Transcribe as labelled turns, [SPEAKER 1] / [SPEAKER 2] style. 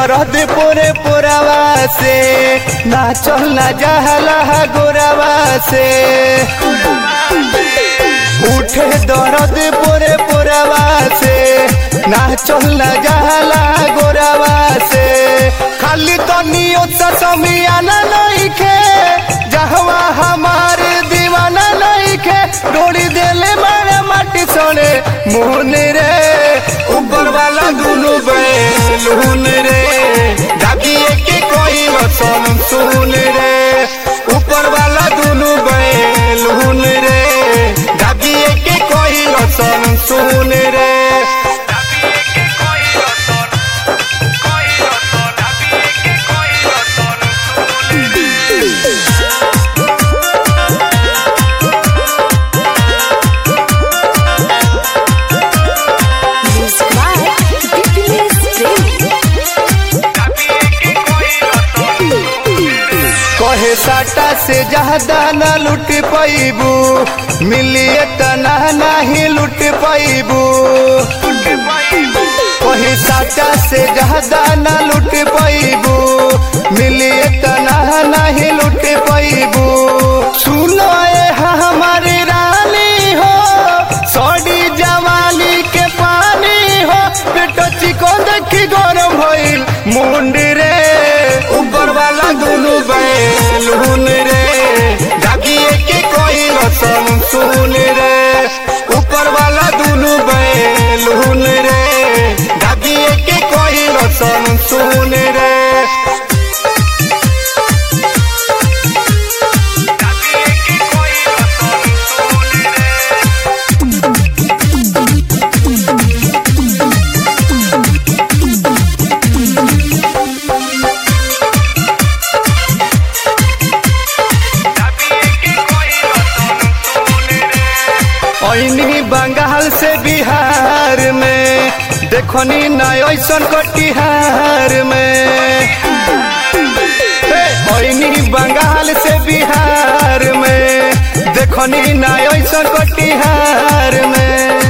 [SPEAKER 1] दर्द पोरे पोरावा से ना चल ना जहला गोरावा से उठे दर्द पोरे पोरावा से ना चल ना जहला गोरावा से खाली तनियो समियाना नहीं खे जहवा हमार दीवाना नहीं खे डोरी देले मारे माटी सोने मोहन रे ऊपर वाला दुनु बैलून रे दाबिए के कोई वसन सुन रे ऊपर वाला दुनु बैलून रे दाबिए के कोई वसन सुन रे
[SPEAKER 2] Music by Dipinus Premi.
[SPEAKER 1] कहे साटा से ज्यादा न लुट पैबू मिलिए तना नहीं लुट पैबू कहे साटा से ज्यादा न लुट पैबू मिलिए तना नहीं लुट पैबू सुनो ये हमारी रानी हो सड़ी जवानी के पानी हो बेटो चिको देखी गरम भइल मुंडी रे ऊपर वाला दुनु बैलून रे दागिए के कोई रसम सुन रे ऊपर वाला दुनु बैलून रे दागिए के कोई रसम सुन रे ऐनी बंगाल से बिहार में देखनी ना ऐसन कटिहार में ऐनी बंगाल से बिहार में देखनी ना ऐसन कटिहार में